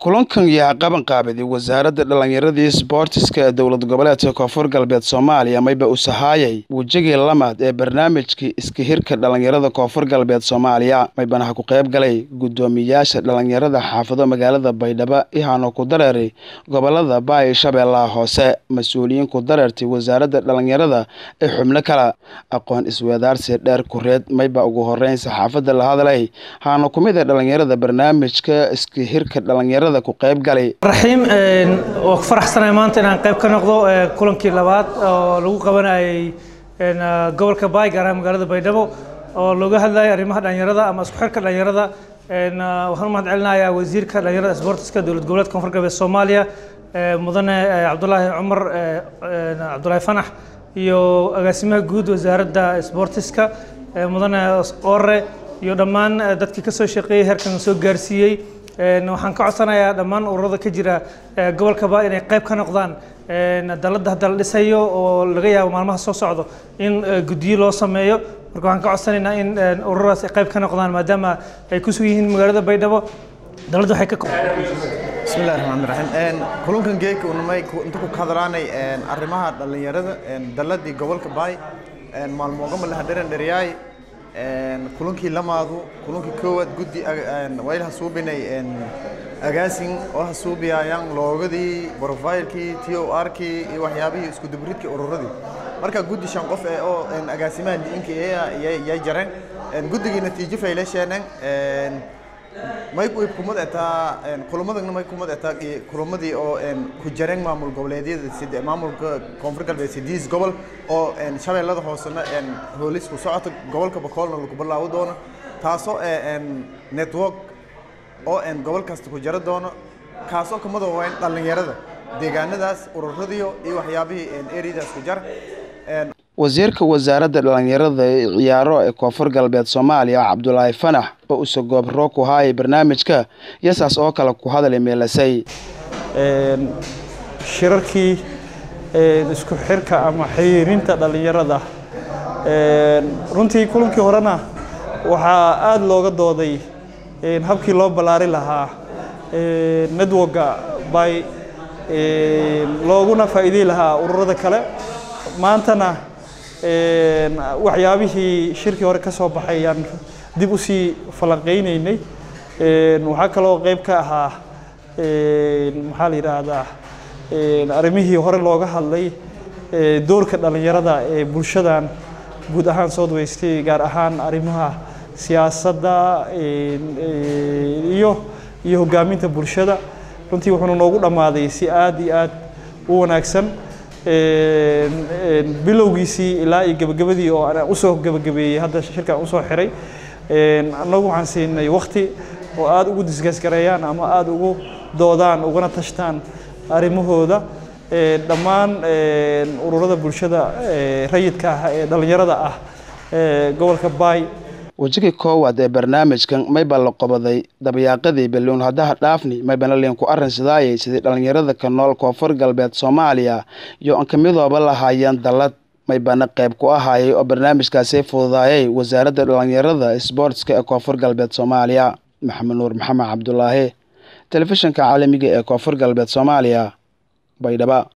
kulankan yaa qaban qaabiday wasaaradda dhallinyaradii isboortiska ee dowlad goboleedka koonfur galbeed soomaaliya mayba usahaayay wejigii lamaad ee barnaamijkii iska hirka dhallinyarada koonfur galbeed soomaaliya maybana ha ku qayb galay guddoomiyaasha dhallinyarada xaafado magaalada baydhabo ihaano ku dareeray gobolada baay shabeellaha hoose mas-uuliyiin ku dareertay wasaaradda dhallinyarada ee xubno kale aqoon isweedaarsi dheer kureed mayba ugu horeyn saxaafadda la hadlay haana ku mid a dhallinyarada barnaamijka iska hirka dhallinyarada raxiim waa ku faraxsanahay maanta inaan qayb ka noqdo kulankii labaad oo lagu qabanayay gobolka baay gaar ahaan magaalada baydhabo oo looga hadlayay arrimaha dhalinyarada ama isku xirka dhalinyarada waxaan u mahad celinayaa wasiirka dhalinyarada isboortiska dowlad goboleedka koonfur galbeed soomaaliya mudane cabdulaahi cumar cabdulaahi fanax iyo agaasimaha guud wasaaradda isboortiska mudane ore iyo dhammaan dadkii kasoo shaqeeyey heerkan soo gaarsiiyey waxaan ka codsanayaa dhammaan ururada ka jira gobolka ba inay qayb ka noqdaan dalada hadda la dhisayo oo laga yaabo maalmaha soo socdo in guddiyo loo sameeyo marka waxaan ka codsanaynaa in ururadaas ay qayb ka noqdaan maadaama ay ku sugan yihiin magaalada baydhabo dalada waxay ka bismillahi raxmaani raxiim kulankan geeka unamay inta ku kadalaanay arrimaha dhallinyarada daladii gobolka baay maalmoogama la hadharan dhariyaay kulankii lamaadu kulankii koowaad guddi wayl hasuubinay agaasin oo hasuubiyayaan loogadii brofailkii t o r-kii iyo waxyaabihii isku dubridkii ururadii marka guddi shan qof ee oo agaasimaha diinka yay jareen guddigii natiijo faylasheeneen may kumad etaa kulamadana may kumad etaa kulamadii oo ku jareen maamul goboleedyada maamulka koonfur galbeed sidiis gobol oo shabeellada hoosena hoolis ku socota gobolka bakoolna lagu bilaabo doono taasoo network oo gobol kasta ku jara doono kaasoo kamid waa in dhallinyarada deegaanadaas ururadiyo iyo waxyaabihii ereyadaas ku jar wasiirka wasaaradda dhallinyarada ee ciyaaro ee koonfur galbeed soomaaliya cabdulaahi fanax oo use goobro ku haayay barnaamijka yasaas oo kale ku hadalay meelasay shirarkii isku xirka ama xiriirinta dhallinyarada runtii kulankii horena waxaa aada looga dooday habkii loo ballaari lahaa networka by looguna faa'iidey lahaa ururada kale maantana waxyaabihii shirkii hore ka soo baxay ayaan dib u sii falanqeyneynay waxaa kaloo qeyb ka ahaa maxaa la yidhaahdaa arrimihii hore looga hadlay doorka dhallinyarada ee bulshadan guud ahaan south west gaar ahaan arrimaha siyaasadda iyo iyo hogaaminta bulshada runtii wuxuuna noogu dhammaaday si aada iyo aad u wanaagsan bilowgiisii ilaa iyo gebagabadii oo aan usoo gebagabeeyey hadda shirkan usoo xiray annagu waxaan siinay wakti oo aada ugu disgasgareeyaan ama aada ugu doodaan ugana tashtaan arrimahooda dhammaan ururada bulshada rayidka ah ee dhallinyarada ah gobolka baay wejigii koowaad ee barnaamijkan mayba la qobaday dabayaaqadii balluun haddaha dhaafni maybana liinku arrinsidaayay sidii dhallinyarada ka nool koonfur galbeed soomaaliya iyo an ka midooba lahaayeen dallad maybana qayb ku ahaayay oo barnaamijkaasi fududaayay wasaaradda dhallinyarada isboortska ee koonfur galbeed soomaaliya maxamed nuur maxamed cabdulaahi telefishinka caalamiga ee koonfur galbeed soomaaliya baydhaba